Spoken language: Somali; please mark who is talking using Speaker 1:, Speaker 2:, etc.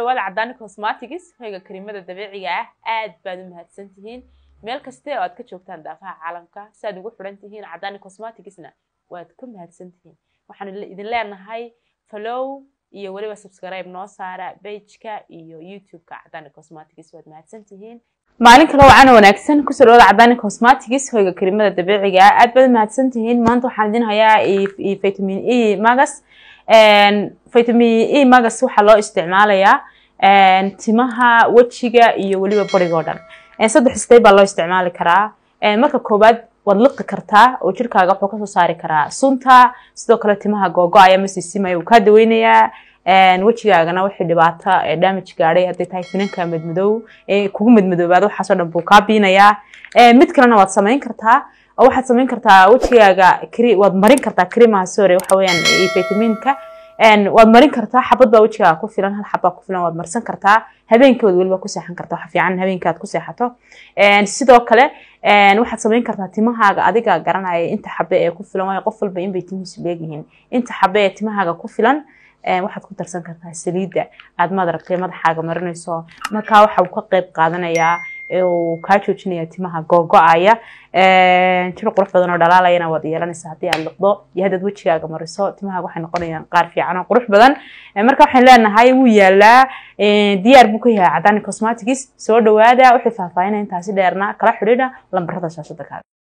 Speaker 1: dhawaada cadaani cosmatics hoyga kariimada dabiiciga ah aad baad u mahadsan tihiin meel kaste oo aad ka joogtaan daafaha caalamka si aad ugu xidhan tihiin cadaani cosmaticsna waad ka mahadsan tihiin waxaan idin leenahay follow iyo weliba subscribe noo saara bageka iyo youtube-ka cadaani cosmatics waad mahadsan tihiin maalin kale wacan wanaagsan kusoo dhawaada cadaani cosmatics hoyga kariimada dabiiciga ah aad baad u mahadsan tihiin maanta waxaan idin hayaa vitamin e magas vitamin e magas waxaa loo isticmaalayaa timaha wejiga iyo weliba bariga oo dhan saddex stay baa loo isticmaali karaa marka koowaad waad liqi kartaa oo jirkaaga wuxuu kasoo saari karaa sunta sidoo kale timaha googo-aya masisimaya uu kaa daweynayaa wejigaagana wixii dhibaato damage gaadhay hadday tahay finanka madmadow kugu madmadoobaada waxaasoo dhan buu kaa biinayaa mid kalena waad samayn kartaa oo waxaad samayn kartaa wejigaaga waad marin kartaa krimaha sore waxa weeyaan vitaminka waad marin kartaa xabad baa wejigaaga ku filan hal xabbaa ku filan waad marsan kartaa habeenkii waad weliba ku seexan kartaa waxa fiican habeenkii aad ku seexato sidoo kale waxaad samayn kartaa timahaaga adiga garanaya inta xabe ee ku filan waayo qof walba inbay timihiisu leegyihiin inta xabe ee timahaaga ku filan waxaad ku darsan kartaa saliidda aad madaragtay madaxaaga marinayso markaa waxa uu ka qeyb qaadanayaa uu kaa joojinaya timaha googo-aya jir qurux badan oo dhalaalayana waad yeelanaysaa haddii aad liqdo iyo haddaad wejigaaga mariso timahaaga waxay noqonayaan qaar fiican oo qurux badan marka waxaan leenahay wuu yaalaa diyaar buu ka yahay cadaani cosmatics soo dhawaada wixii faahfaahinaya intaasi dheerna kala xidhiidha lambarada shaashada kaaga